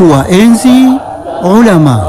Tuwaenzi ulama.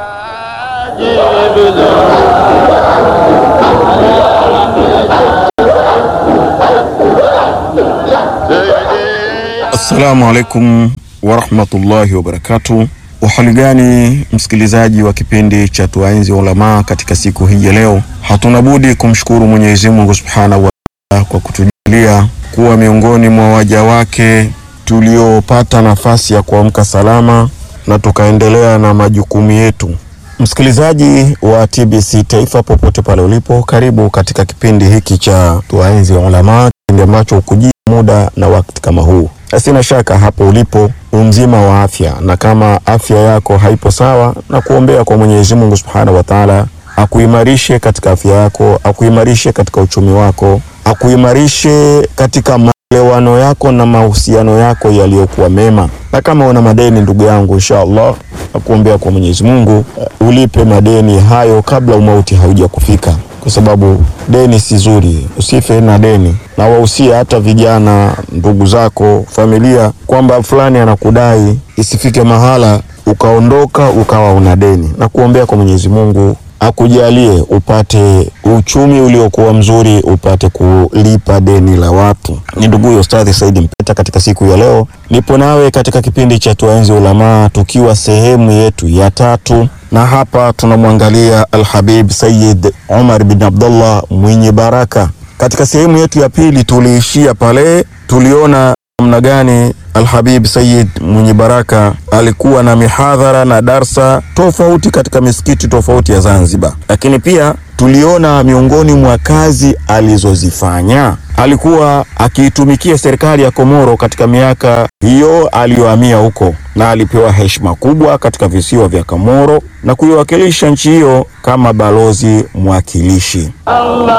Assalamu alaikum warahmatullahi wabarakatuh. Uhali gani msikilizaji wa kipindi cha Tuwaenzi Ulamaa. Katika siku hii ya leo, hatuna budi kumshukuru Mwenyezi Mungu subhanahu wa taala kwa kutujalia kuwa miongoni mwa waja wake tuliopata nafasi ya kuamka salama na tukaendelea na majukumu yetu. Msikilizaji wa TBC Taifa, popote pale ulipo, karibu katika kipindi hiki cha Tuwaenzi Ulamaa, kipindi ambacho hukujia muda na wakati kama huu. Sina shaka hapo ulipo umzima wa afya, na kama afya yako haipo sawa, na kuombea kwa Mwenyezi Mungu Subhanahu wa Ta'ala akuimarishe katika afya yako, akuimarishe katika uchumi wako, akuimarishe katika maelewano yako na mahusiano yako yaliyokuwa mema. Na kama una madeni ndugu yangu, insha Allah nakuombea kwa Mwenyezi Mungu uh, ulipe madeni hayo kabla umauti hauja kufika kwa sababu deni si zuri, usife na deni. Na wahusia hata vijana, ndugu zako, familia, kwamba fulani anakudai, isifike mahala ukaondoka ukawa una deni. Na kuombea kwa Mwenyezi Mungu akujalie upate uchumi uliokuwa mzuri, upate kulipa deni la watu. Ni ndugu huyo Ustadhi Saidi Mpeta. Katika siku ya leo nipo nawe katika kipindi cha Tuwaenzi Ulamaa, tukiwa sehemu yetu ya tatu na hapa tunamwangalia Alhabib Sayyid Umar bin Abdullah mwenye baraka. Katika sehemu yetu ya pili tuliishia pale, tuliona namna gani Alhabib Sayyid mwenye baraka alikuwa na mihadhara na darsa tofauti katika misikiti tofauti ya Zanzibar, lakini pia tuliona miongoni mwa kazi alizozifanya alikuwa akiitumikia serikali ya Komoro katika miaka hiyo aliyohamia huko, na alipewa heshima kubwa katika visiwa vya Komoro na kuiwakilisha nchi hiyo kama balozi mwakilishi. Allah